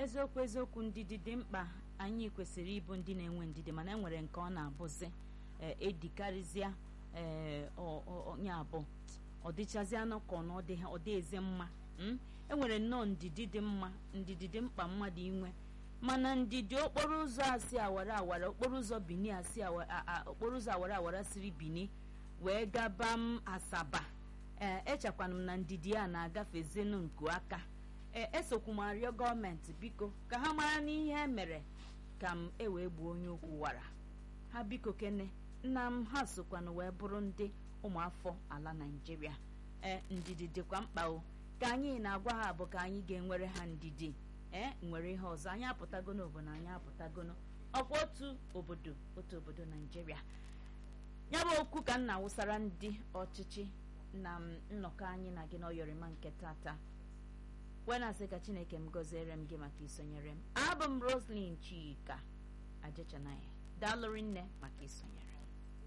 eziokwu eziokwu ndidi dị mkpa anyị kwesịrị ịbụ ndị na-enwe ndidi mana enwere nke ọ na-abụzi ee edikarịzịa ee onye abụ ọ dịchazianụ ka ọ na ọ dị ezi mma enwere nnọọ ndidi dị mma ndidi dị mkpa mmadụ inwe mana ndidi okporo ụzọ asị awara awara okporo ụzọ bini asị okporo ụzọ awara awara siri bini wee gaba m asaba ee echekwana m na ndidi a na-agafezinu nku aka ee esokwu m arịọ gọọmenti biko ka ha mara n'ihe emere ka m ewee gbuo onye okwu wara ha biko kene nna m ha sokwana wee bụrụ ndị ụmụafọ ala naijiria ee ndidi dịkwa mkpa o ka anyị na-agwa ha bụ ka anyị ga-enwere ha ndidi ee nwere ihe ọzọ anyị apụtagono obodo anyị apụtagono ọkwa otu obodo otu obodo naijiria ya bụ okwu ka m na-awụsara ndị ọchịchị na nnọkọ anyị na gị n'ọyọrịma nke tata wee na-asị ka chineke m gọziere m gị maka isonyere m abụ m roslyn chika ajechanaya daalụrị nne maka isonyere